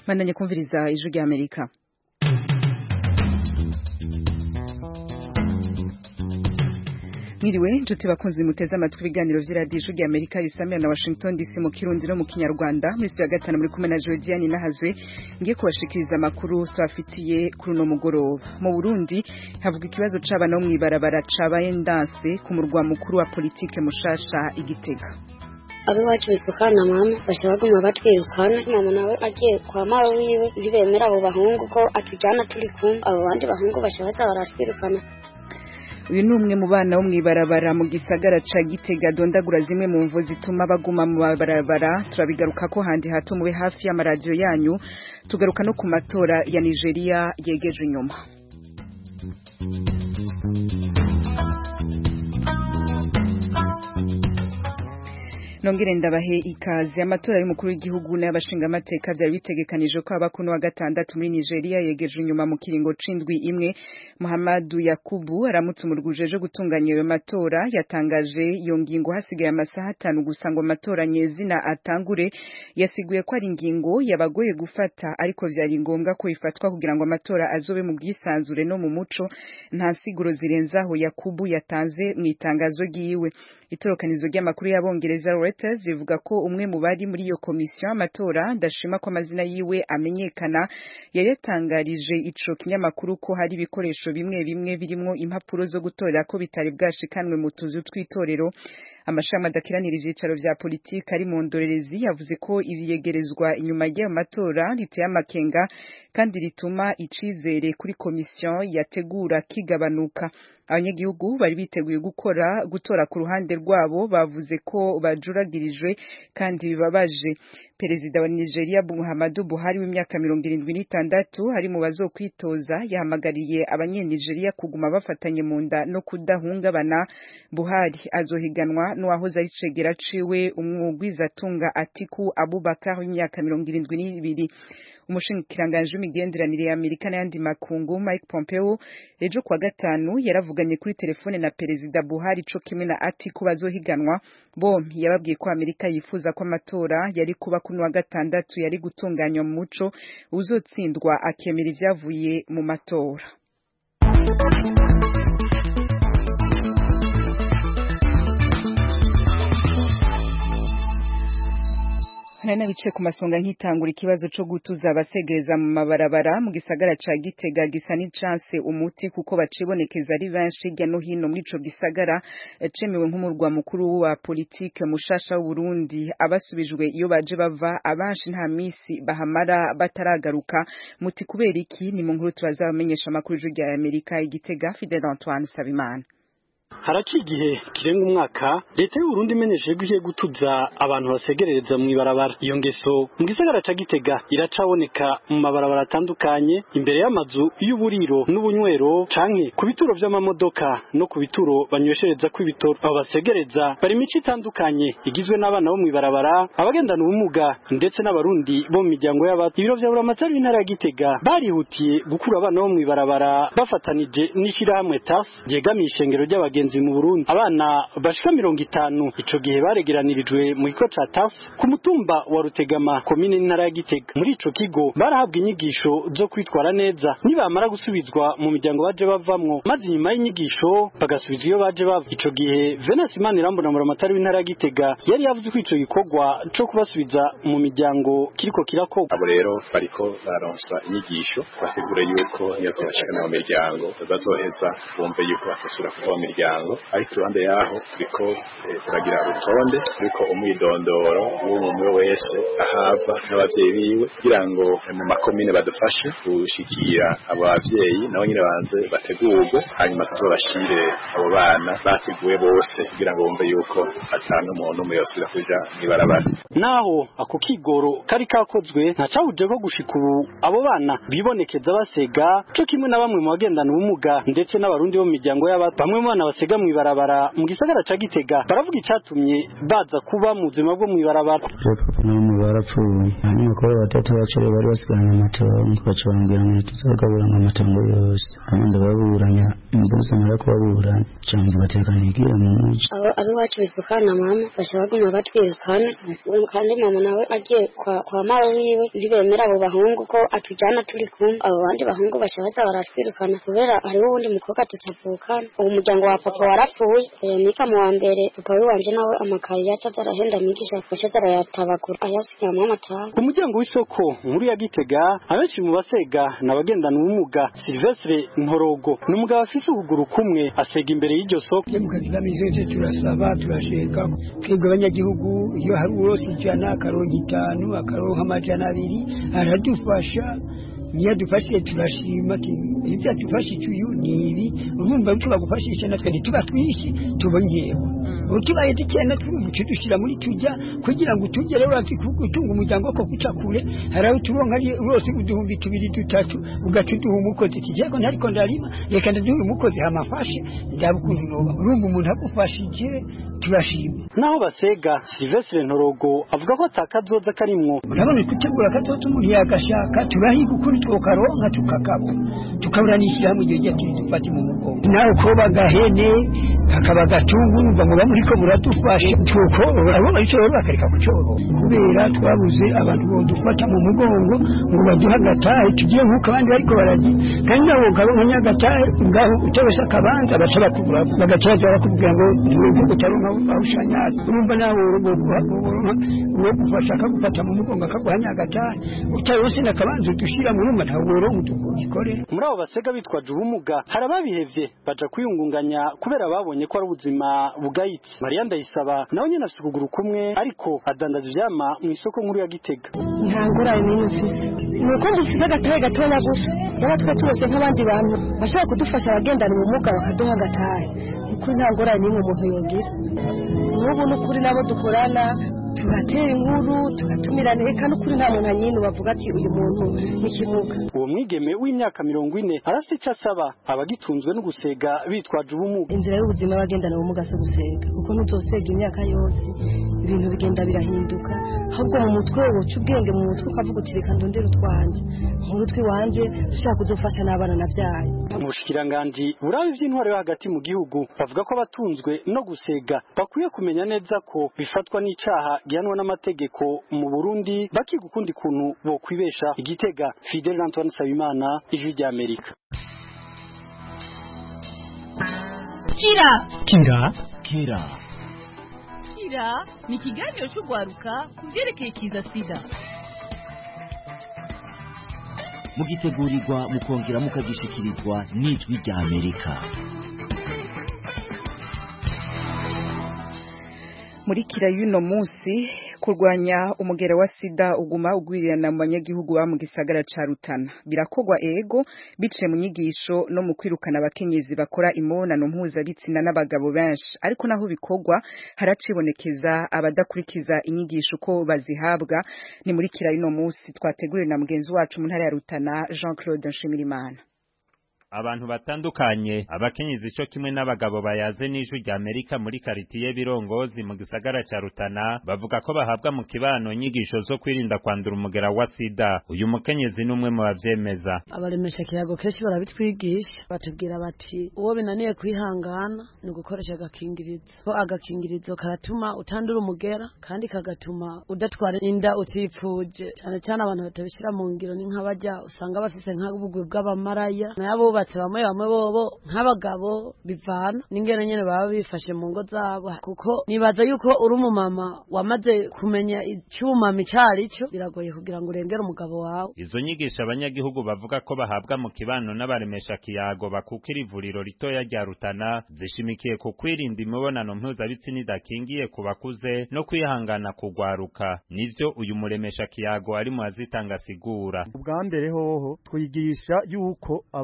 bandanye kumviriza ijwi rya amerika Mwiriwe nshuti bakunzi muteze amatwi ibiganiro vy'iradiyo ijwi rya amerika risamira na washington dc mu kirundi no mu kinyarwanda muri ya gatanu muri kumwe na jodiane nahazwe ngiye kubashikiriza amakuru twafitiye kuri uno mugoroba mu burundi havuga ikibazo c'abana bo mw'ibarabara cabaye ndanse ku murwa mukuru wa politike mushasha igitega abiwacu bitwukana mama bashaka baguma batwirukana mama nawe agiye kwa mawe wiwe ntibemera abo bahungu ko atujyana turi kumwe abo bandi bahungu bashaka baza baratwirukana uyu ni umwe mu bana bo mw'ibarabara mu gisagara ca gitega dondagura zimwe mu mvo zituma baguma mu mabarabara turabigaruka ko handi hato mube hafi y'amaradiyo yanyu tugaruka no ku matora ya nigeria yegeje inyuma nongere ndabahe ikaze amatora y'umukuru w'igihugu n'ay'abashingamateka byari bitegekanijwe ko aba kuno wa gatandatu muri Nigeria yegeje inyuma mu kiringo c'indwi imwe Muhammadu Yakubu aramutse umurwuje gutunganya ayo matora yatangaje iyo ngingo hasigaye amasaha atanu gusa ngo amatora nyezina atangure yasiguye ko ari ingingo yabagoye gufata ariko vyari ngombwa ko ifatwa kugira ngo amatora azobe mu bwisanzure no mu muco nta siguro zirenzaho Yakubu yatanze mu itangazo ryiwe itorokanizo ry'amakuru y'abongereza Reuters rivuga ko umwe mu bari muri iyo komisiyo y'amatora ndashima ko amazina yiwe amenyekana yari yatangarije ico kinyamakuru ko hari ibikoresho bimwe bimwe birimwo impapuro zo gutorera ko bitari bwashikanwe mu tuzu tw'itorero amashami adakiranira ivyicaro vya politiki ari mu ndorerezi yavuze ko ivyegerezwa inyuma y'ayo matora riteye amakenga kandi rituma icizere kuri komisiyo yategura kigabanuka abanyagihugu bari biteguye gukora gutora ku ruhande rwabo bavuze ko bajuragirijwe kandi bibabaje perezida wa Nigeria Muhammadu Buhari w'imyaka mirongo irindwi n'itandatu ari mu bazokwitoza yahamagariye abanyenigeria kuguma bafatanye mu nda no kudahungabana Buhari azohiganwa n'uwahoze ari cegera ciwe umwugwizatunga Atiku Abubakar w'imyaka mirongo irindwi n'ibiri umushinkiranganji w'imigenderanire ya Amerika n'ayandi makungu Mike Pompeo ejo kwa gatanu yaravuganye kuri telefone na perezida Buhari co kimwe na Atiku bazohiganwa bombi yababwiye ko Amerika yifuza ko amatora yari kuba kuno wa gatandatu yari gutunganywa mu muco uzotsindwa akemera ivyavuye mu matora hari n'abice ku masonga nk'itangura ikibazo co gutuza abasegereza mu mabarabara mu gisagara ca Gitega gisa n'icance umuti kuko bacibonekeza ari benshi hirya no hino muri ico gisagara cemewe nk'umurwa mukuru wa politike mushasha w'Uburundi abasubijwe iyo baje bava abanshi nta misi bahamara bataragaruka muti kubera iki ni mu nkuru turazabamenyesha amakuru rya Amerika igitega Fidel Antoine Sabimana haraci igihe kirenga umwaka leta y'uburundi imenyesheje ko igiye gutuza abantu basegerereza mu ibarabara iyo ngeso mu gisagara ca gitega iracaboneka mu mabarabara atandukanye imbere y'amazu y'uburiro n'ubunywero canke ku bituro vy'amamodoka no ku bituro banyweshereza kw'ibitoro abo basegereza bari imico itandukanye igizwe n'abana bo mu ibarabara abagendana ubumuga ndetse n'abarundi bo mu miryango y'abato ibiro vya buramatari w'intara ya gitega barihutiye gukura abana bo mu ibarabara bafatanije n'ishirahamwe tas ryegamiye ishengero ry'abagenzi mu Burundi abana bashika mirongo itanu ico gihe baregeranirijwe mu kigo ca TAS ku mutumba wa Rutegama komine n'intara ya Gitega muri ico kigo barahabwa inyigisho zo kwitwara neza nibamara gusubizwa mu miryango baje bavamwo maze inyuma y'inyigisho bagasubizwa iyo baje bava ico gihe Venance Manirambona Muramatari w'intara ya Gitega yari yavuze ko ico gikorwa co kubasubiza mu miryango kiriko kirakorwa abo rero bariko baronswa inyigisho bategura yuko iyo bashikana mu miryango bazoheza bumve yuko batasubira kuva mu miryango ariko iruhande yaho turiko turagira urutonde turiko umwidondoro w'umwe wese ahava n'abavyeyi biwe kugira ngo mu makomine badufashe gushikira abo bavyeyi nabo nyine banze bategurwe hanyuma tuzobashire abo bana bateguwe bose kugira ngo bumve yuko atanu umuntu umwe yosubira kuja mw'ibarabara naho ako kigoro kari kakozwe ntacahuje ko gushika ubu abo bana bibonekeza basega co kimwe na bamwe mu bagendana ubumuga ndetse n'abarundi bo mu miryango y'abato bamwe mu bana basega mw'ibarabara mu gisagara ca Gitega baravuga icatumye baza kuba mu buzima bwo mw'ibarabara papa na mama barapfuye hanyuma bakora batatu bacere bari basigaranye amatongo baca bambwira ngo tuzagaburana amatongo yose hanyuma ndababuranya imbuza mara kubaburanya cyangwa bateka nigire mu muji abo abiwacu bivukana mama basha baguma batwirukana kandi mama nawe agiye kwa, kwa mawe wiwe ntibemera abo bahungu ko atujyana turi kumwe abo bandi bahungu basha baza baratwirukana kubera hariho uwundi mukobwa tutavukana uwo muryango wa papa warapfuye mika mu wa mbere papa wiwanje nawe amakayi yaca azarahenda migisha gaca azarayatabagura ayasigamo amataha ku muryango w'isoko nkuru ya Gitega abenshi mu basega n'abagendana ubumuga Silvestre Nkorogo ni umugabo afise ukuguru kumwe asega imbere y'iryo soko mu kazi kameze turasaba turasheka twebwe abanyagihugu iyo hari uwose ijana akaronka itanu akaronka amajana abiri aradufasha niyo adufashije turashima ibyo adufashije uyu ni ibi urumva tubagufashisha natwe ntituba twishi tubongewe utubaye dukeya natwe umuco dushyira muri tujya kugira ngo tujye rero gutunga umuryango ko guca kure hari aho turonka rwose uduhumbi tubiri dutatu ugaca uduha umukozi kijyego ntariko ndarima reka ndaduha umukozi hamafashe ndaba ukuntu noba urumva umuntu agufashije turashima naho basega Silvestre Ntorogo avuga ko atakazoza karimwo urabona gutegura akazoza umuntu yagashaka turahiga ukuri twokaronka tukakabo tukaburanishyira hamwe igihe turi dufate mu mugongo nawe koba agahene kakaba agatungu urumva ngo bamuriko buradufasha tukorora abo baricoro bakareka kucorora kubera twabuze abantu bodufata mu mugongo ngo baduhe agatahe tugiye nk'uko abandi bariko baragira kandi nawe ukaronka nyagatahe ngaho utabese akabanza baca bakugura bagaca baza bakubwira ngo ntiwumve utaronka aho ushanyara urumva nawe uwo gufasha akagufata mu mugongo akaguha nyagatahe utaronse n'akabanza udushira mu rumba ntawe woronka udukorera muri abo basega bitwaje ubumuga hari ababihevye baja kwiyungunganya kubera babonye ko ari ubuzima bugayitse mariya ndayisaba nawe nyene afise ukuguru kumwe ariko adandaza ivyama mu isoko nkuru ya gitega nta ngorane n'imwe mfise ni uko dufise agatahe gatoya gusa rero twe turose nk'abandi bantu bashobora kudufasha abagendana ubumuga bakaduha agatahe nukuri nta ngorane n'imwe umuntu yogira n'ubu n'ukuri nabo dukorana tugatera inkuru tugatumirana reka n'ukuri nta muntu anyine bavuga ati uyu muntu ni kimuga uwo mwigeme w'imyaka mirongo ine arafite icyo asaba abagitunzwe no gusega bitwaje ubumuga inzira y'ubuzima y'abagendana ubumuga si ugusega kuko ntuzosega imyaka yose ibintu bigenda birahinduka ahubwo mu mutwe woca ubwenge mu mutwe ukavuga uti reka ndondere utwanjye nkuru tw'iwanje dushobora kudufasha n'abana nabyaye mu bushikiranganji buraba iby'intwaro yo hagati mu gihugu bavuga ko abatunzwe no gusega bakwiye kumenya neza ko bifatwa n'icaha gihanwa n'amategeko mu Burundi bakiga ukundi kuntu bokwibesha igitega Fidel Antoine Sabimana ijwi rya Amerika kira kira kira kira ni ikiganiro cy'urwaruka ku byerekeye kiza sida mugitegurirwa mukongera mukagishikirizwa n'ijwi rya amerika muri kira y'uno munsi kurwanya umugera wa sida uguma ugwirirana mu banyagihugu ba mu gisagara ca Rutana birakogwa ego biciye mu nyigisho no mu kwirukana abakenyezi bakora imibonano mpuzabitsina n'abagabo benshi ariko naho bikogwa haracibonekeza abadakurikiza inyigisho uko bazihabwa ni muri kira y'uno munsi twateguriwe na mugenzi wacu mu ntara ya Rutana Jean Claude Nshimirimana abantu batandukanye abakenyezi cyo kimwe n'abagabo bayaze n'ijwi rya Amerika muri karitiye birongozi mu gisagara ca Rutana bavuga ko bahabwa mu kibano nyigisho zo kwirinda kwandura umugera wa sida uyu mukenyezi n'umwe mu bavyemeza abaremesha kirago kenshi barabitwigisha batubwira bati uwo binaniye kwihangana ni ugukoresha agakingirizo ko agakingirizo karatuma utandura umugera kandi kagatuma udatwara inda utipfuje cyane cyane abantu batabishyira mu ngiro ni nk'abajya usanga bafise nk'ubugwi bw'abamaraya nabo bubatse bamwe bamwe bobo nk'abagabo bivana n'ingene nyene baba bifashe mu ngo zabo kuko nibaza yuko uri umumama wamaze kumenya icyumama icari cyo biragoye kugira ngo urengere umugabo wawe izo nyigisho abanyagihugu bavuga ko bahabwa mu kibano n'abaremesha kiyago bakukira ivuriro ritoya rya Rutana zishimikiye ku kwirinda imibonano mpuzabitsina idakingiye ku bakuze no kwihangana kugwaruka nivyo uyu muremesha kiyago ari mu azitanga sigura ubwa mbere hoho twigisha yuko abantu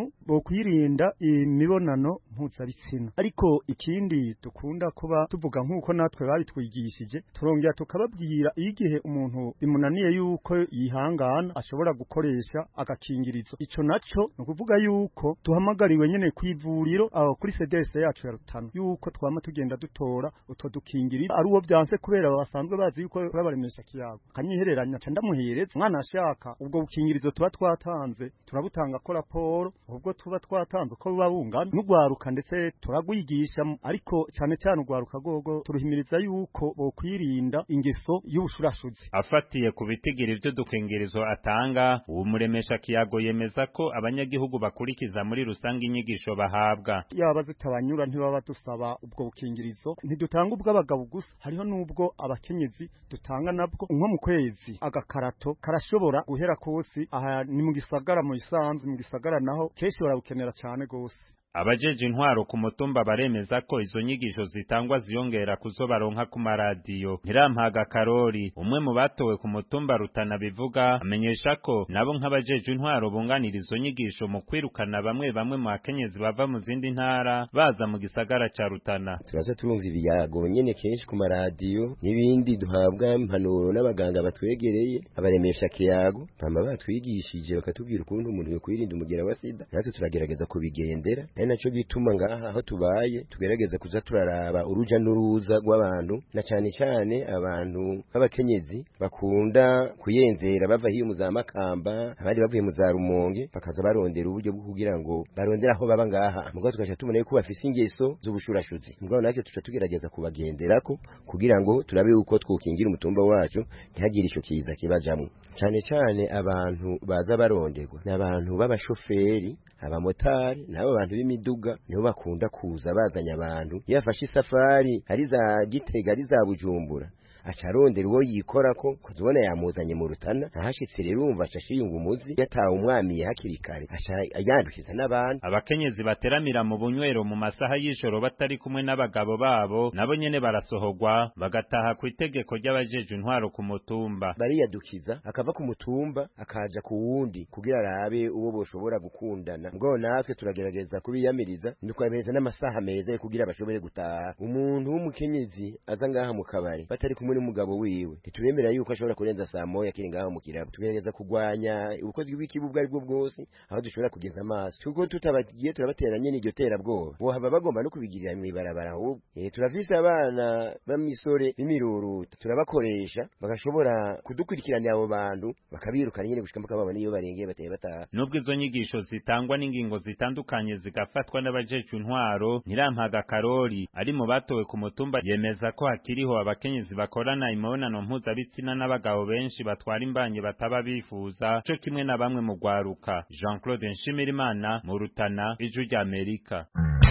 bokwirinda imibonano mpuzabitsina ariko ikindi dukunda kuba tuvuga nk'uko natwe babitwigishije turongera tukababwira iyo igihe umuntu bimunaniye yuko yihangana ashobora gukoresha agakingirizo ico naco ni ukuvuga yuko duhamagariwe nyene kw'ivuriro aho kuri CDS yacu ya Rutana yuko twama tugenda dutora utwo dukingirizo ari uwo byanse kubera basanzwe bazi yuko babaremesha kiyago kanyihereranya ca ndamuhereza umwana ashaka ubwo bukingirizo tuba twatanze turabutanga ko raporo ubwo tuba twatanze uko buba bungana n'ugwaruka ndetse turagwigisha ariko cyane cyane ugwaruka gogo turuhimiriza yuko bokwirinda ingeso y'ubushurashuzi afatiye ku bitigiri vy'udukingirizo atanga uwo muremesha kiyago yemeza ko abanyagihugu bakurikiza muri rusange inyigisho bahabwa yaba zitabanyura ntibaba dusaba ubwo bukingirizo ntidutanga ubw'abagabo gusa hariho n'ubwo abakenyezi dutanga nabwo nko mu kwezi agakarato karashobora guhera kosi aha ni mu gisagara mu isanzwe mu gisagara naho kenshi barabukenera cyane gose abajeje intwaro ku mutumba baremeza ko izo nyigisho zitangwa ziyongera kuzo baronka ku maradiyo ntirampaga karori umwe mu batowe ku mutumba rutana bivuga amenyesha ko nabo nk'abajeje intwaro bunganira izo nyigisho mu kwirukana bamwe bamwe mu bakenyezi bava mu zindi ntara baza mu gisagara ca rutana turaza turumva ibiyago nyene kenshi ku maradiyo n'ibindi duhabwa impanuro n'abaganga batwegereye abaremesha kiyago bama batwigishije bakatubwira ukuntu umuntu yokwirinda umugera wa sida natwe turagerageza kubigendera ari naco gituma ngaha aho tubaye tugerageza kuza turaraba uruja n'uruza rw'abantu na cane cane abantu b'abakenyezi bakunda kuyenzera bava hiyo mu za makamba abandi bavuye mu za rumonge bakaza barondera uburyo bwo kugira ngo barondera aho baba ngaha mugabo tugaca tubona yuko bafise ingeso z'ubushurashuzi mugabo natwe tuca tugerageza kubagenderako kugira ngo turabe yuko twokingira umutumba wacu ntihagire ico kiza kibajamwo cane cane abantu baza baronderwa ni abantu b'abashoferi abamotari n'abo bantu b'imiduga nibo bakunda kuza bazanye abantu iyo afashe isafari ari za gitega ari za bujumbura aca arondera uwo yikorako kuzibona yamuzanye mu rutana ahashitse rero umva aca ashiyunga umuzi yatawe umwamiye hakiri kare aca yandukiza n'abandi abakenyezi bateramira mu bunywero mu masaha y'ijoro batari kumwe n'abagabo babo nabo nyene barasohorwa bagataha ku itegeko ry'abajeje intwaro ku mutumba bariyadukiza akava ku mutumba akaja ku wundi kugira arabe uwo boshobora gukundana mugabo natwe turagerageza kubiyamiriza tukabereza n'amasaha meza yo kugira bashobore gutaha umuntu w'umukenyezi aza ngaha mu kabari batari kumwe n'umugabo wiwe ntitubemera yuko ashobora kurenza saa moya akiri ngaho mu kirabo tugerageza kurwanya ubukozi bw'ikibi ubwo ari bwo bwose aho dushobora kugeza amaso kuko tutabagiye turabateranye n'iryo terabwoba bohaba bagomba no kubigirira mw'ibarabara ahubwo eh turafise abana b'amisore b'imiruruta turabakoresha bagashobora kudukurikiranira abo bantu bakabirukana nyene gushika mpaka babona iyo barengeye bateye bataha nubwo izo nyigisho zitangwa n'ingingo zitandukanye zigafatwa n'abajejwe intwaro ntirampaga karori ari mu batowe ku mutumba yemeza ko hakiriho abakenyezi bakora bakorana imibonano mpuzabitsina n'abagabo benshi batwara imbanye bataba bifuza co kimwe na bamwe mu gwaruka Jean Claude Nshimirimana mu Rutana ijwi rya Amerika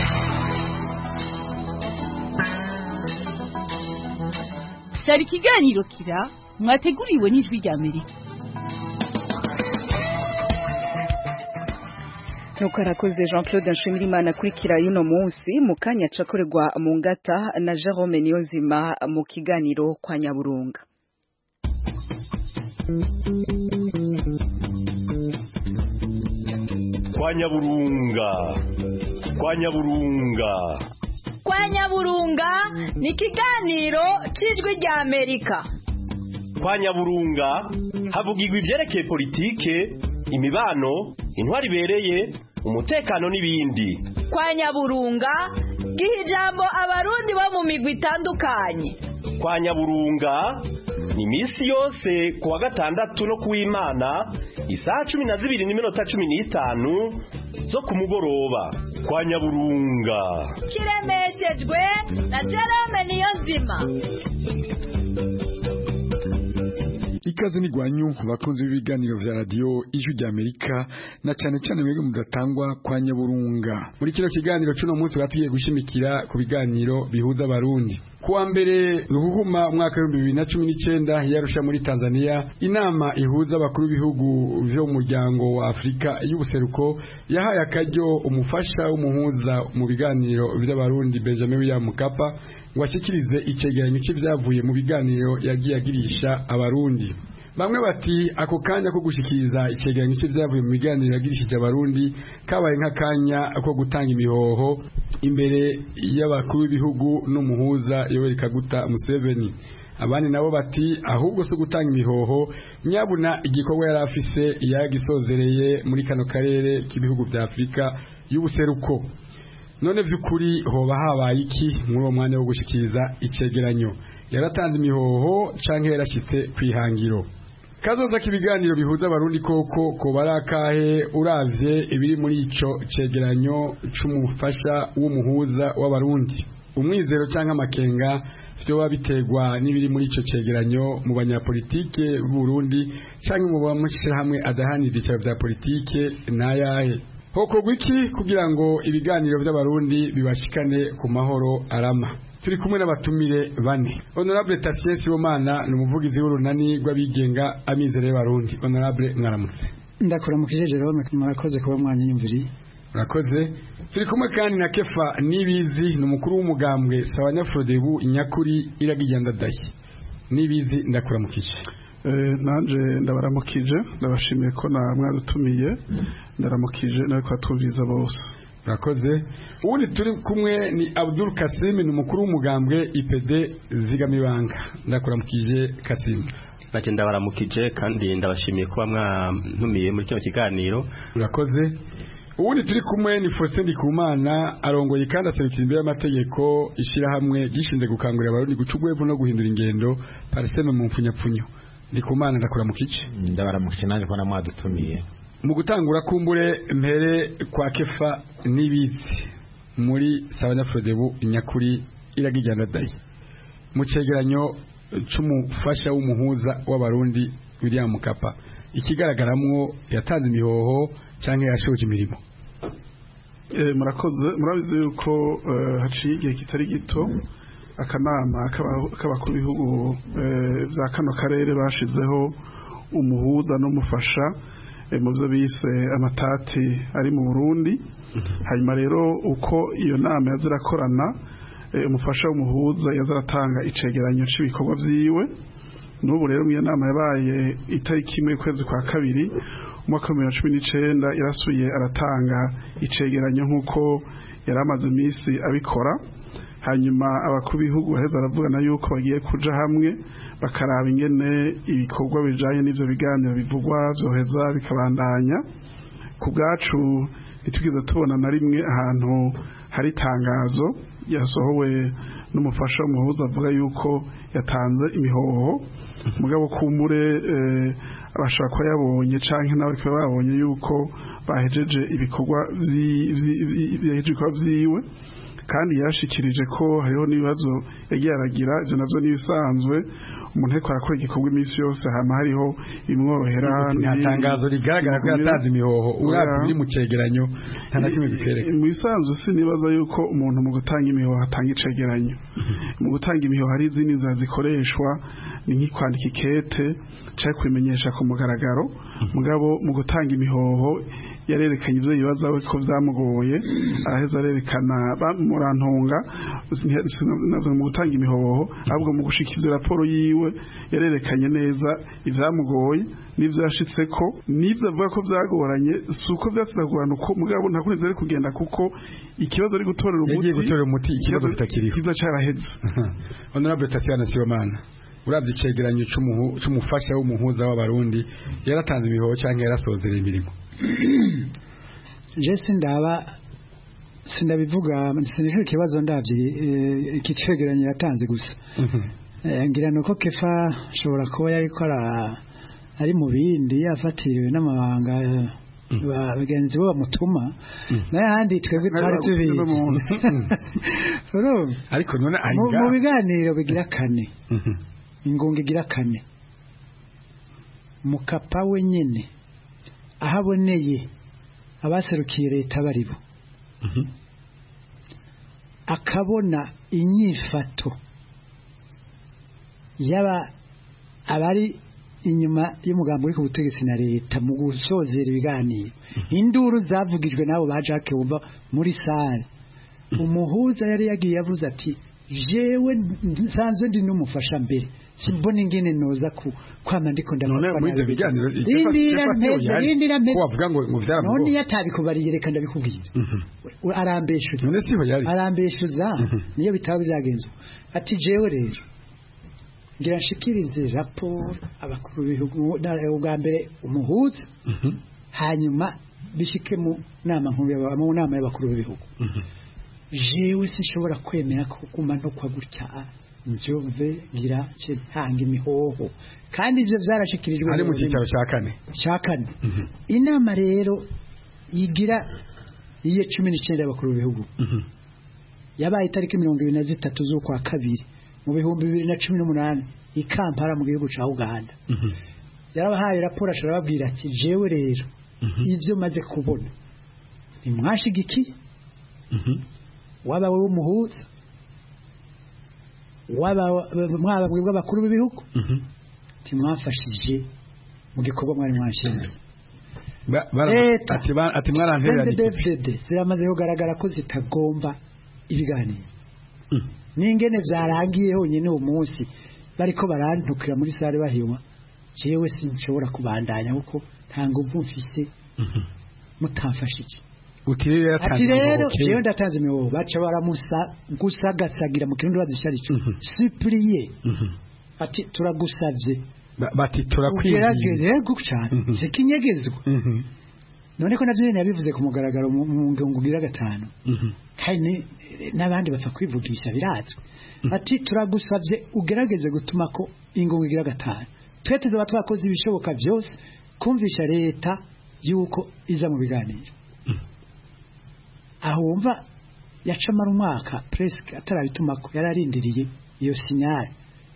cyari ikiganiro kira mwateguriwe n'ijwi rya Amerika nuko arakoze Jean Claude Nshimirimana akurikira yuno munsi mu kanya cakorerwa mu ngata na Jerome Niyonzima mu kiganiro kwa Nyaburunga kwa Nyaburunga kwa Nyaburunga kwa Nyaburunga ni ikiganiro c'ijwi rya Amerika kwa Nyaburunga havugirwa ivyerekeye politike imibano intwari ibereye umutekano n'ibindi kwa nyaburunga giha ijambo abarundi bo mu migwi itandukanye kwa nyaburunga ni iminsi yose ku wa gatandatu no kuw'imana isaha cumi na zibiri n'iminota cumi n'itanu zo ku mugoroba kwa nyaburunga kiremeshejwe na jerome niyo nzima ikaze ni gwanyu bakunzi b'ibiganiro vya radio ijwi rya Amerika na cyane cyane mwebwe mudatangwa kwa Nyaburunga muri kino kiganiro cuno munsi batuye gushimikira ku biganiro bihuza abarundi kuwa mbere ruhuhuma umwaka w'ibihumbi bibiri na cumi n'icyenda yarusha muri tanzania inama ihuza abakuru b'ibihugu vyo mu muryango wa afurika y'ubuseruko yahaye akaryo umufasha w'umuhuza mu biganiro vy'abarundi benjamin william mukapa ngo ashikirize icegeranyo c'ivyavuye mu biganiro yagiye agirisha abarundi bamwe bati ako kanya ko gushikiriza icegeranyo c'ivyavuye mu biganiro yagirishije abarundi kabaye nk'akanya ko gutanga imihoho imbere y'abakuru b'ibihugu n'umuhuza yoweri kaguta museveni abandi nabo bati ahubwo so gutanga imihoho nyabuna igikorwa yari afise yagisozereye muri kano karere k'ibihugu vya afurika y'ubuseruko none vy'ukuri hoba habaye iki muri uwo mwanya wo gushikiriza icegeranyo yaratanze imihoho canke yarashitse kwihangiro kazoza k'ibiganiro bihuza abarundi koko ko barakahe uravye ibiri muri ico cegeranyo c'umufasha w'umuhuza w'abarundi umwizero canke amakenga vyoba biterwa n'ibiri muri ico cegeranyo mu banyapolitike b'Uburundi canke mu bamashirahamwe adahanira ivyicaro vya politike n'ayahe hokorwa iki kugira ngo ibiganiro vy'abarundi bibashikane ku mahoro arama turi kumwe n'abatumire bane honorable Tatien Sibomana ni umuvugizi w'urunani rw'abigenga amizero y'abarundi honorable mwaramutse ndakuramukije Jerome murakoze kuba mwanyiyumviriye murakoze turi kumwe kandi na Kefa Nibizi ni umukuru w'umugambwe Sawanyafrodebu Inyakuri iragijyandadaye Nibizi ndakuramukije nanje ndabaramukije ndabashimiye ko na mwadutumiye ndaramukije nawe twatwumviza bose Rakoze ubundi turi kumwe ni Abdul Kasim ni umukuru w'umugambwe IPD zigamibanga ndakuramukije Kasim Naje ndabaramukije kandi ndabashimiye kuba mwantumiye muri kino kiganiro Urakoze ubundi turi kumwe ni Faustin Ndikumana arongoye kandi aserukira imbere y'amategeko ishirahamwe gishinze gukangurira abarundi guca urwego no guhindura ingendo pariseme mu mfunyapfunyo Ndikumana ndakuramukije ndabaramukije naje ko namwadutumiye mu gutangura kumbure mpere kwa kefa n'ibizi muri sabanyafrodebu inyakuri iragijyana dayi mu cegeranyo c'umufasha w'umuhuza w'abarundi William Mukapa ikigaragaramwo yatanze imihoho canke yashoje imirimo eh murakoze murabizi yuko haciye igihe kitari gito akanama k'abakuru b'ibihugu vya kano karere bashizeho umuhuza n'umufasha mu byo bise amatati ari mu Burundi hanyuma rero uko iyo nama yazirakorana umufasha w'umuhuza yazaratanga icegeranyo cy'ibikorwa vyiwe n'ubu rero iyo nama yabaye itariki imwe kwezi kwa kabiri umwaka wa bibiri na cumi n'icenda yarasuye aratanga icegeranyo nk'uko yari amaze iminsi abikora hanyuma abakuru b'ibihugu baheza baravugana yuko bagiye kuja hamwe bakaraba ingene ibikorwa bijanye n'ivyo biganiro bivugwa vyoheza bikabandanya ku bwacu ntitwigeze tubona na rimwe ahantu hari itangazo yasohowe n'umufasha w'umuhuza avuga yuko yatanze imihoho mugabo kumbure abashaka kuba yabonye canke nawe ariko babonye yuko bahejeje ibikorwa vyiwe kandi yashikirije ko hariho n'ibibazo yagiye aragira ivyo navyo n'ibisanzwe umuntu ariko arakora igikorwa iminsi yose hama hariho imworohera nta tangazo rigaragara ko yatanze imihoho uravye biri mu cegeranyo nta na kimwe bikwereka mu bisanzwe sinibaza yuko umuntu mu gutanga imihoho atanga icegeranyo mu gutanga imihoho hari izindi nzira zikoreshwa ni nk'ikwandika ikete canke kubimenyesha ku mugaragaro mugabo mu gutanga imihoho yarerekanye ivyo yibaza we ko vyamugoye araheza arerekana murantunga navyo mu gutanga imihoho ahubwo mu gushika ivyo raporo yiwe yarerekanye neza ivyamugoye n'ivyo yashitseko n'ivyo avuga ko vyagoranye si uko vyatsinagorana uko mugabo nta kundi vyari kugenda kuko ikibazo ari gutorera umuti yagiye gutorera umuti ikibazo kitakiriho kiza caraheze honorable Tatiana Sibomana uravye icegeranyo c'umufasha w'umuhuza w'abarundi yaratanze imihoho canke yarasozereye imirimo je sindaba sindabivuga sinishaka ikibazo ndavye iki cegeranyo yatanze gusa ngira nuko kefa ashobora kuba yariko ari mu bindi yafatiriwe n'amabanga bagenzi bo bamutuma n'ayandi twebwe twari tubizi ariko none mu biganiro bigira kane ingunga igira kane mukapa wenyine aho aboneye abaserukiye leta baribo akabona inyifato yaba abari inyuma y'umugambi uri ku butegetsi na leta mu gusozera ibiganiro induru zavugijwe n'abo ba Jacques Wumva muri sale umuhuza yari yagiye yavuze ati jewe nsanzwe ndi n'umufasha mbere simbona ingene noza ku kwama ndiko none muri ibyo biganiro Rindira mpeze rindira mpeze ko bavuga ngo ngo none vyaramugo iyo atabikubariye reka ndabikubwira arambeshuza none siho yari arambeshuza niyo bitaba byagenze ati jewe rero ngira nshikirize raporo abakuru b'ibihugu na- ubwa mbere umuhuza hanyuma bishike mu nama nkuru y'aba- mu nama y'abakuru b'ibihugu jewe sinshobora kwemera ko guma no kwa gutya njove ngira nce ntanga imihoho kandi ivyo vyarashikirijwe ari mu mu cyicaro cya kane cya kane inama rero yigira iye cumi n'icyenda y'abakuru b'ibihugu yabaye itariki mirongo ibiri na zitatu z'ukwa kabiri mu bihumbi bibiri na cumi n'umunani i kampala mu gihugu cya uganda yarabahaye raporo ashobora ababwira ati jewe rero ibyo maze kubona ntimwashigikiye waba wowe umuhuza waba mwaba mwebwe abakuru b'ibihugu ntimwafashije mu gikorwa mwari mwashinzwe Ba- bara- Leta. ati ba- ati mwarantereranye CNDD-FDD ziramaze kugaragara ko zitagomba ibiganiro n'ingene byarangiye honyine uwo munsi bariko barantukira muri sare bahinywa jewe sinshobora kubandanya kuko nta nguvu mfise mutamfashije uti rero yaratanze ati rero imihoho kera. jewe ndatanze imihoho baca baramusa gusagasagira mu kirundi bazishari ico suppliye ati turagusavye Ba- bati turakwinginze ugerageze gucana sikinyegezwa none ko navyo nyene yabivuze ku mugaragaro mu mu ngingo ugira gatanu kandi ni- n'abandi bapfa kwivugisha birazwi ati turagusavye ugerageze gutuma ko ingingo igira gatanu twe tuzoba twakoze ibishoboka byose kumvisha leta yuko iza mu biganiro aho wumva yacamara umwaka presque atarabitumako yararindiriye iyo sinyari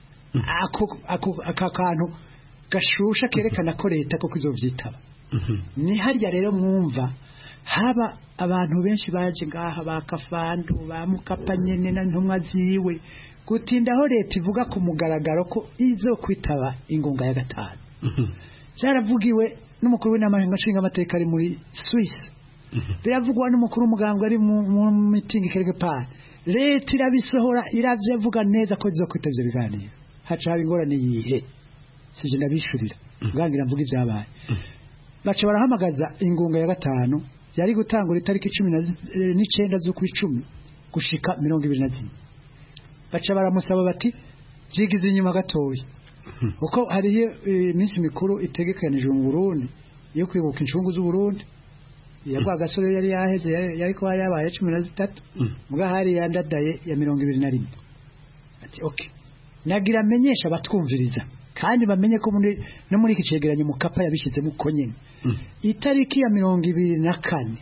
ako ako aka kantu gashusha kerekana ko leta koko izovyitaba ni harya rero mwumva haba abantu benshi baje ngaha ba kafandu ba mukapa nyene na ntumwa ziwe gutindaho leta ivuga ku mugaragaro ko izokwitaba ingunga ya gatanu byaravugiwe n'umukuru w'inama nshingamateka ari muri Suisse biravugwa n'umukuru w'umugambwe ari mu mu mitingi quelque part leta irabisohora iravyavuga neza ko izokwitaba ivyo biganiro haca haba ingorane yihe sije ndabishurira bwangira mvuga ibyabaye baca barahamagaza ingunga ya gatanu yari gutangura itariki cumi na zi- eh, n'icenda z'ukwicumi gushika mirongo ibiri na zine baca baramusaba bati jigize inyuma gatoya kuko hariyo eh, iminsi mikuru itegekanijwe mu Burundi yo kwibuka incungu z'Uburundi yagwa gasore yari yaheze yari yari kuba yabaye cumi na zitatu mbwa hari yandadaye ya mirongo ibiri na rimwe ati okay nagira amenyesha abatwumviriza kandi bamenye ko muri no muri iki cegeranyo mukapa yabishizemo uko nyene itariki ya mirongo ibiri na kane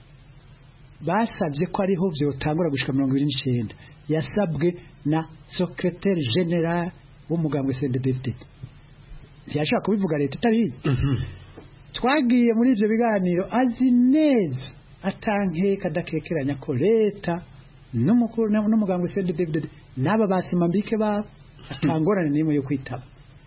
basabye ko ariho vyotangura gushika mirongo ibiri n'icenda yasabwe na secrétaire général w'umugambwe CNDD-FDD ntiyashobora kubivuga leta itabizi twagiye muri ivyo biganiro azi neza atankeka adakekeranya ko leta n'umukuru n'umugambwe CNDD-FDD n'aba basimambike babo atangorane n'imwe yo kwitaba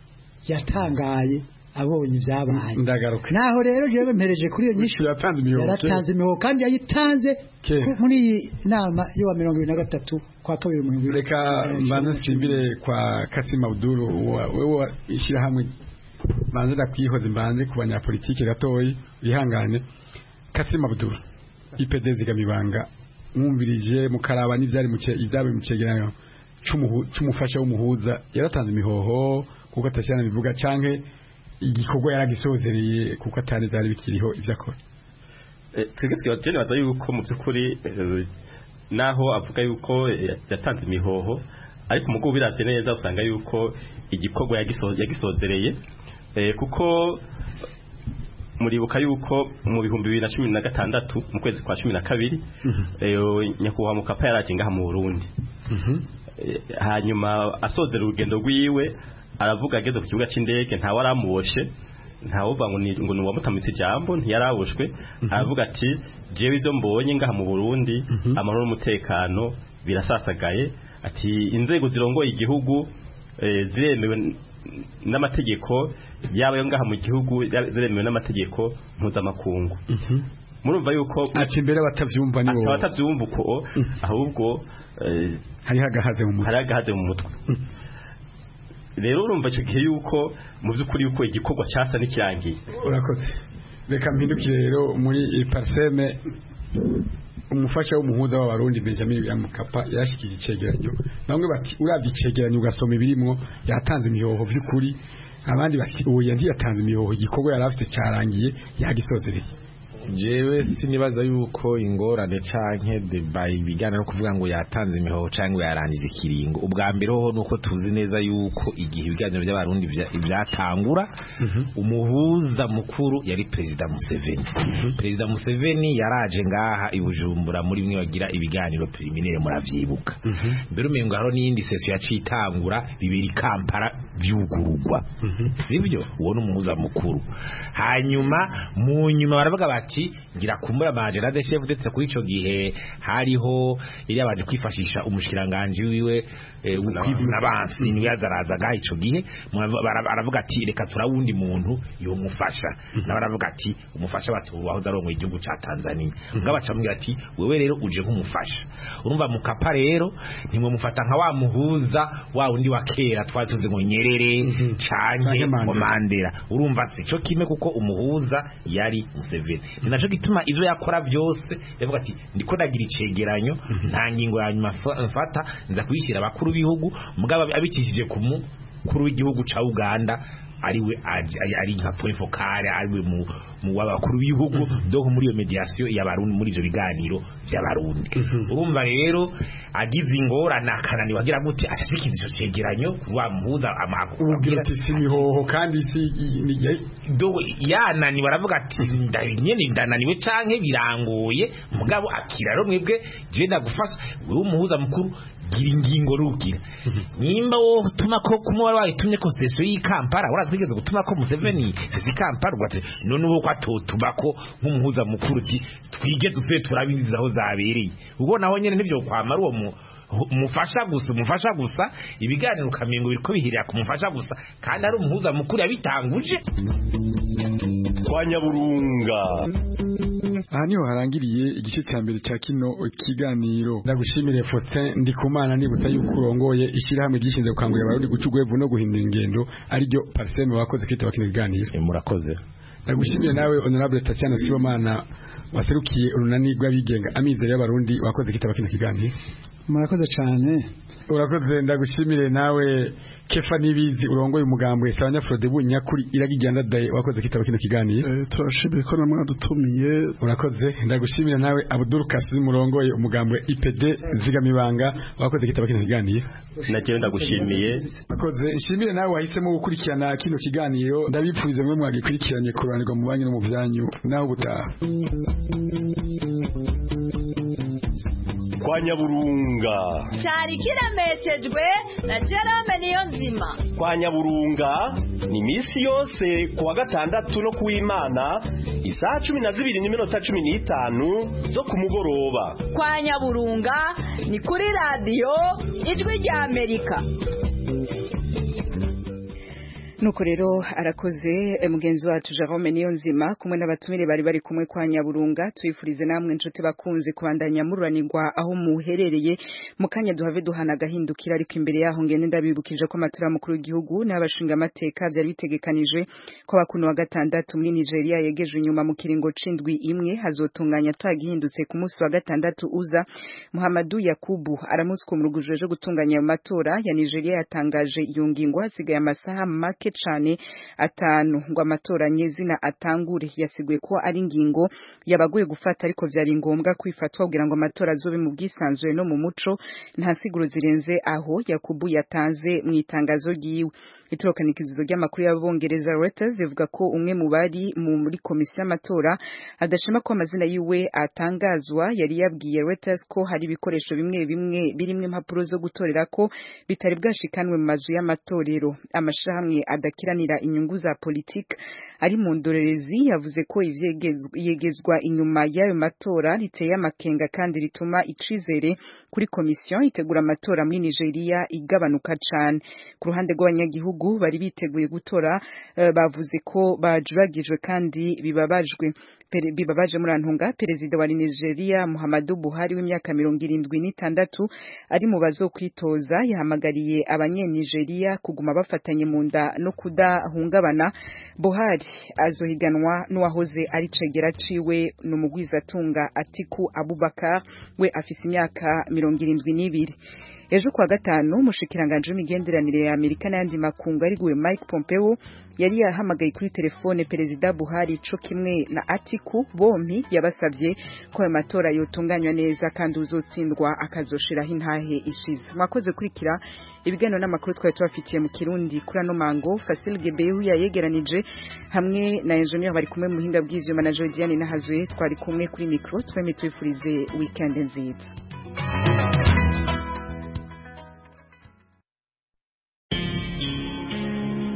yatangaye abonye ibyabaye ndagaruka naho rero jewe mpereje kuri iyo nyishu yatanze imihoho yaratanze imihoho kandi yayitanze Kera. ku- muri iyi nama yo wa mirongo ibiri na gatatu kwa kabiri mu bihumbi reka mbanze nsimbire kwa katsima abuduru wa- wewe ishyirahamwe mbanze ndakwihoze mbanze ku banyapolitike gatoyi wihangane katsima abuduru ipd zigamibanga mwumvirije mukaraba n'ivyari mu ce- ibyabaye mu cegeranyo c'umuhu- c'umufasha w'umuhuza yaratanze imihoho kuko atashyirana bivuga canke igikorwa yaragisozereye kuko atari vyari bikiriho ivyo akora Eh, twebwe twebwe nibaza yuko mu by'ukuri eh, naho avuga yuko eh, yatanze imihoho ariko umugabo biravye neza usanga yuko igikorwa yagiso- yagisozereye eh, kuko muribuka yuko mu bihumbi bibiri na cumi na gatandatu mu kwezi kwa cumi na kabiri eh, nyakubahwa mukapa yaraje ngaha mu burundi Eh, hanyuma asozera urugendo rwiwe aravuga ageze ku kibuga cy'indege ntawe aramuboshe ntawuvuga ngo ni ngo ni uwamutamitse ijambo ntiyarabushwe aravuga ati jewe ibyo mbonye ngaha mu Burundi amahoro n'umutekano birasasagaye ati inzego zirongoye igihugu eh, ziremewe n- n'amategeko yaba yo ngaha mu gihugu yaba ziremewe n'amategeko mpuzamakungu murumva yuko ati mbere batavyumva ni wowe abatavyumva uko ahubwo eh, hari hagahaze mu mutwe hari hagahaze mu mutwe rero urumva icyo gihe yuko mu by'ukuri yuko igikorwa cyasa n'ikirangiye urakoze reka mpindukire rero muri parseme umufasha w'umuhuza w'abarundi Benjamin Mkapa yashikije icegeranyo bamwe bati uravye icegeranyo ugasoma ibirimwo yatanze imihoho vy'ukuri abandi bati uwo yandi yatanze imihoho igikorwa yari afite carangiye yagisozereye jewe sinibaza yuko ingorane canke deba ibijyana no kuvuga ngo yatanze imihoho cyangwa yarangije ikiringo ubwa mbere ho nuko tuzi neza yuko igihe ibiganiro by'abarundi vya- vyatangura umuhuza mukuru yari perezida Museveni perezida Museveni yaraje ngaha i Bujumbura muri bimwe bagira ibiganiro preliminaire muravyibuka mbere umengo haro n'iyindi session yacitangura bibiri Kampala vyugurugwa sivyo uwo ni umuhuza mukuru hanyuma mu nyuma baravuga bati ngira kumbura majera de chef ndetse kuri ico gihe hariho iri abaje kwifashisha umushikiranganje wiwe eh, kwivuna abansi ni yazaraza ga ico gihe murava- bara- baravuga ati reka turawundi muntu yo mufasha na baravuga ati umufasha batu wahoze arongoye igihugu ca Tanzania ngaba bacamubwira ati wewe rero uje nk'umufasha urumva mukapa rero nimwe mufata nka wa muhuza wa wundi wa kera twari tuzi ngo nyerere canke ngo Mandela urumva si cyo kimwe kuko umuhuza yari Museveni ni naco gituma ivyo yakora byose yavuga ati ndiko ndagira icegeranyo nta ngingo ya nyuma fa- mfata nza kuyishyira abakuru b'ibihugu mugabo abikishije ku mukuru w'igihugu ca Uganda ariwe aje- ari- ari nka point focale ariwe mu mu w'abakuru b'ibihugu donc muri iyo mediation y'abarundi muri ivyo biganiro by'abarundi urumva rero agize ingorane akananiwe agira gute ashyikiza ico cegeranyo wa muhuza amakuru ubwira ati si imihoho kandi si ni do yananiwe aravuga ati ndanyene ndananiwe canke birangoye mugabo akira rero mwebwe je ndagufasha wewe umuhuza mukuru gira ingingo rugira nimba wo tuma ko kumwe wari wayitumye ko sesio y'ikampara urazwigeze gutuma ko Museveni sesi kampara ugati none ubu ko atotuma ko nk'umuhuza mukuru uti twige duse turabizi aho zabereye ubwo naho nyene nivyo kwamara uwo mu umufasha gusa umufasha gusa ibiganiro ukamengo biriko bihirira ku mufasha gusa kandi ari umuhuza mukuru yabitanguje kwa nyaburunga aha niho harangiriye igice cya mbere cya kino kiganiro ndagushimire Faustin Ndikumana nibutsa yuko urongoye ishyirahamwe ryishinzwe gukangurira abarundi guca urwevu no guhindura ingendo ariryo pariseme wakoze kwitaba kino kiganiro murakoze ndagushimire nawe honorable Tatiana Sibomana waserukiye urunani rw'abigenga amizero y'abarundi wakoze kwitaba kino kiganiro murakoze cyane urakoze ndagushimire nawe kefa nibizi urongoye umugambwe sabanya Frode Bunyakuri iragijyanda daye wakoze kitaba kino kiganiro turashimire ko namwe dutumiye urakoze ndagushimira nawe Abdul Kasim urongoye umugambwe IPD zigamibanga wakoze kitaba kino kiganiro naje ndagushimiye urakoze nshimire nawe wahisemo gukurikirana kino kiganiro ndabipfurize mwe mwagikurikiranye kuranirwa mu banyu no mu byanyu naho ubutaha kwa nyaburunga cyari kiremeshejwe na Jerome niyo nzima kwa nyaburunga ni misi yose kuwa gatandatu no kuw'imana isaha cumi na zibiri n'iminota cumi n'itanu zo ku mugoroba kwa nyaburunga ni kuri radiyo ijwi rya amerika nuko rero arakoze eh, mugenzi wacu Jerome niyo nzima kumwe n'abatumire bari bari kumwe kwa Nyaburunga tuyifurize namwe inshuti bakunze kubandanya mururanirwa aho muherereye mu kanya duhave duhana agahindukira ariko imbere yaho ngende ndabibukije ko amatora mukuru w'igihugu n'abashinga amateka byari bitegekanije ko bakuno wa gatandatu muri Nigeria yegeje inyuma mu kiringo cindwi imwe hazotunganya tagihindutse ku munsi wa gatandatu uza Muhammadu Yakubu aramutswe mu rugujwe rwo gutunganya ayo matora ya Nigeria yatangaje iyo ngingo hasigaye amasaha make cane atanu ngo amatora nyezina atangure yasiguye ko ari ingingo yabaguye gufata ariko vyari ngombwa kwifatwa kugira ngo amatora azobe mu bwisanzure no mu muco nta siguro zirenze aho Yakubu yatanze mu itangazo ryiwe itorokanikizo ry'amakuru y'abongereza Reuters rivuga ko umwe mu bari muri komisiyo y'amatora adashima ko amazina yiwe atangazwa yari yabwiye Reuters ko hari ibikoresho bimwe bimwe birimo impapuro zo gutorera ko bitari bwashikanwe mu mazu y'amatorero amashirahamwe adakiranira inyungu za politiki ari mu ndorerezi yavuze ko ivyegezwa inyuma y'ayo matora riteye amakenga kandi rituma icizere kuri komisiyo itegura amatora muri Nigeria igabanuka cane ku ruhande rw'abanyagihugu bari biteguye gutora uh, bavuze ko bajuragijwe kandi bibabajwe bibabaje muri antunga perezida wa Nigeria Muhammadu Buhari w'imyaka mirongo irindwi n'itandatu ari mu bazokwitoza yahamagariye abanyenigeria kuguma bafatanye mu nda no kudahungabana Buhari azohiganwa n'uwahoze ari cegera ciwe n'umugwizatunga Atiku Abubakar we afise imyaka mirongo irindwi n'ibiri ejo kwa gatanu umushikiranganje w'imigenderanire ya Amerika n'ayandi makungu ariguwe Mike Pompeo yari yahamagaye kuri telefone perezida Buhari co kimwe na Atiku bompi yabasavye ko ayo matora yotunganywa neza kandi uzotsindwa akazoshiraho intahe ishize mwakoze kurikira ibiganiro n'amakuru twari tubafitiye mu Kirundi kuri ano mango Fasil Gebehu yayegeranije hamwe na engineer bari kumwe mu buhinga bw'ivyuma na Jodiane Nahazuye twari kumwe kuri micro twemye twifurize weekend nziza